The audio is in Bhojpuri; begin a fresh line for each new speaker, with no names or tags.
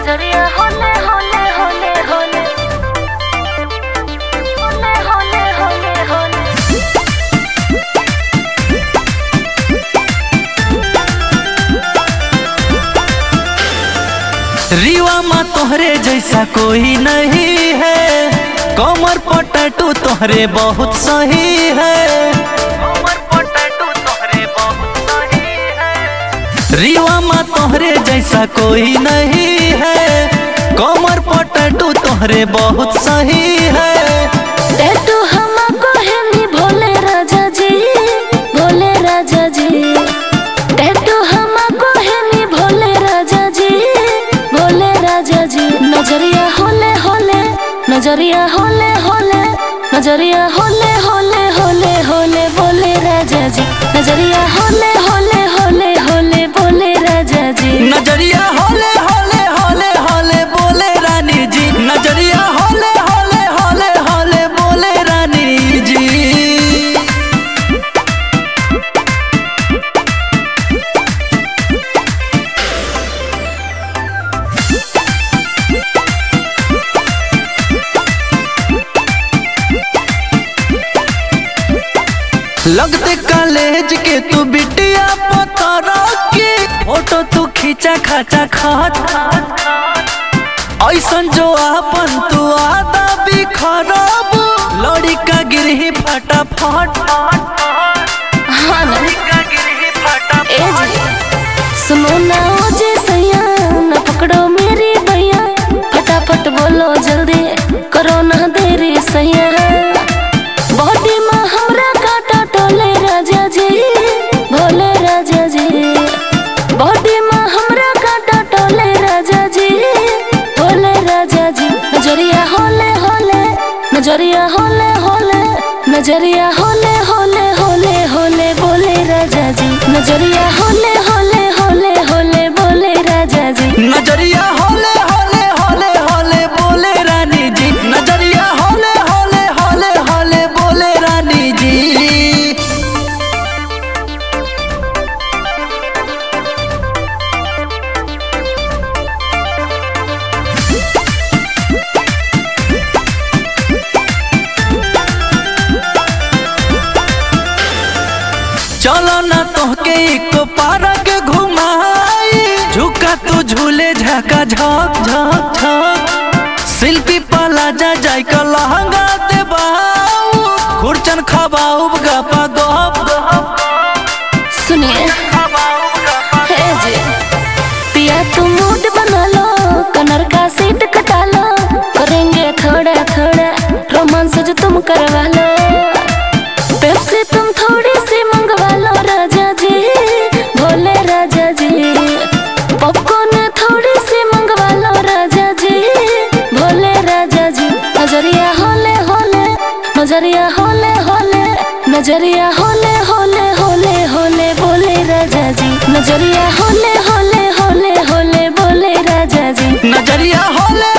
नजरिया होले होले होले होले होले होले होले होले
रीवा माँ तोहरे जैसा कोई नहीं है कमर पटटू तोहरे बहुत सही है कमर पटटू तोहरे बहुत सही है रीवा माँ तोहरे जैसा कोई नहीं है कमर पटटू तोहरे बहुत सही है
टैटू हमको है नी भोले राजा जी भोले राजा जी टैटू हमको है नी भोले राजा जी भोले राजा जी नजरिया होले होले नजरिया होले होले नजरिया होले होले होले होले बोले राजा जी नजरिया होले होले होले होले बोले राजा जी
नजरिया होले होले होले होले बोले रानी जी नजरिया होले होले होले होले बोले रानी जी लगते कॉलेज के तू बिटिया पतरा के फोटो तू खींचा खाचा खात ऐसन जो आपन तू आदा भी खराब लड़ी का गिरही फटाफट
हाँ ना
का गिरही फटाफट
ए जी सुनो ना ओ जी सैया ना पकड़ो मेरी भैया फटाफट बोलो जल्दी करो ना देरी सैया बॉडी में हमरा काटा टोले राजा जी भोले राजा जी बॉडी में हमरा काटा टोले राजा जी भोले राजा जी नजरिया होले होले नजरिया होले होले नजरिया होले होले होले होले बोले राजा जी नजरिया होले होले होले होले बोले राजा जी
नजरिया होले होले होले होले बोले रानी जी नजरिया होले होले होले होले बोले रानी जी चलो ना तोहके एक पार्क घुमाई झुका तू झूले झका झक झक झक शिल्पी पाला जा जाय का लहंगा दे बाऊ खुरचन खबाऊ गपा गप
सुनिए हे जी पिया तुम मूड बना लो कनर का सीट कटा लो करेंगे थोड़ा थोड़ा रोमांस जो तुम करवा लो पेप्सी तुम थोड़ी सी मंगवा लो राजा जी भोले राजा जी पॉपकॉर्न थोड़ी सी मंगवा लो राजा जी भोले राजा जी नजरिया होले होले नजरिया होले होले नजरिया होले होले होले होले बोले राजा जी नजरिया होले होले होले होले बोले राजा जी
नजरिया होले